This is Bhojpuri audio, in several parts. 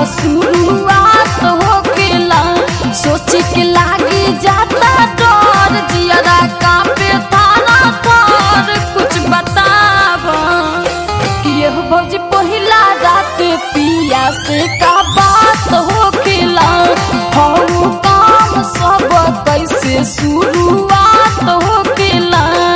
शुरुआत होकेला सोच के लागी जाता डर जियरा कांपे थाना पर कुछ बताब कि यह भौजी पहिला रात पिया से का बात होकेला हऊ काम सब कैसे शुरुआत होकेला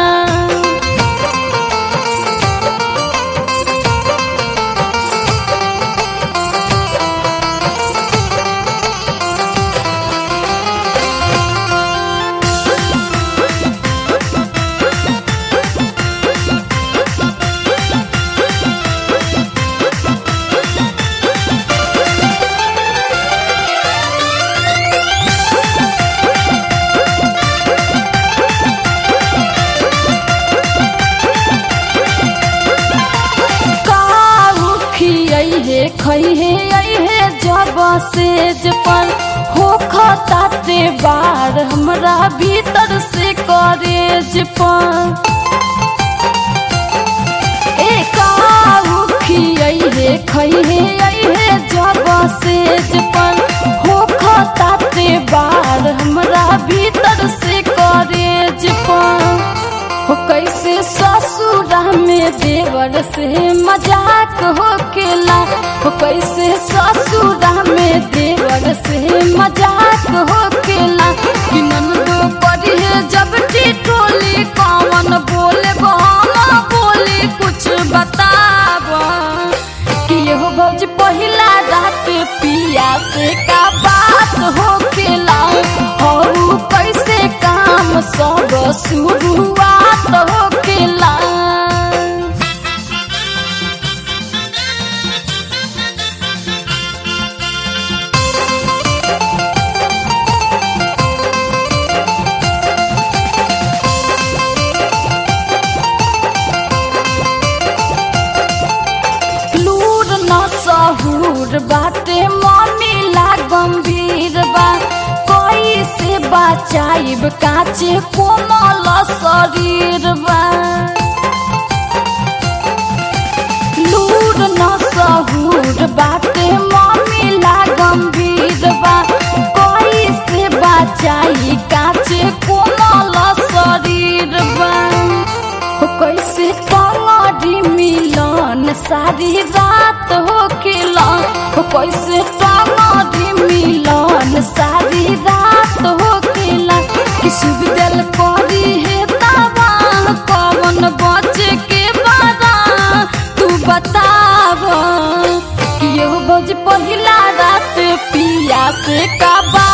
काहू खियहे खैहे अहे जब सेज पर हो खताते बार हमरा भीतर से करेज पर ए काहू खियहे खैहे अहे जब सेज पर हो खताते बार हमरा भीतर से करेज पर हो कैसे ससुरा में देवर से मजाक हो केला हो कैसे ससुरा में देवर से मजाक हो केला कि ननदो पड़ी है जब टिटोली कौन बोले हम बोली कुछ बताब कि यहो भौज पहिला रात पिया से का बात हो केला हऊ कैसे काम सब शुरुआत हो केला लूर न सहूर बाटे ममिला गंभीर बा कैसे बचाइब काचे कोमल शरीर बा लूर न सहूर बाटे ममिला गंभीर बा कैसे बचाई काचे कोमल शरीर बा हो कैसे टंगड़ी मिलन सारी रात हो खेला हो कैसे टंगड़ी मिलन सारी रात हो खेला कि शुभ दिल करी है तावा कौन बचे के बारा तू बताब कि यह भोज पहिला रात पिया से का बा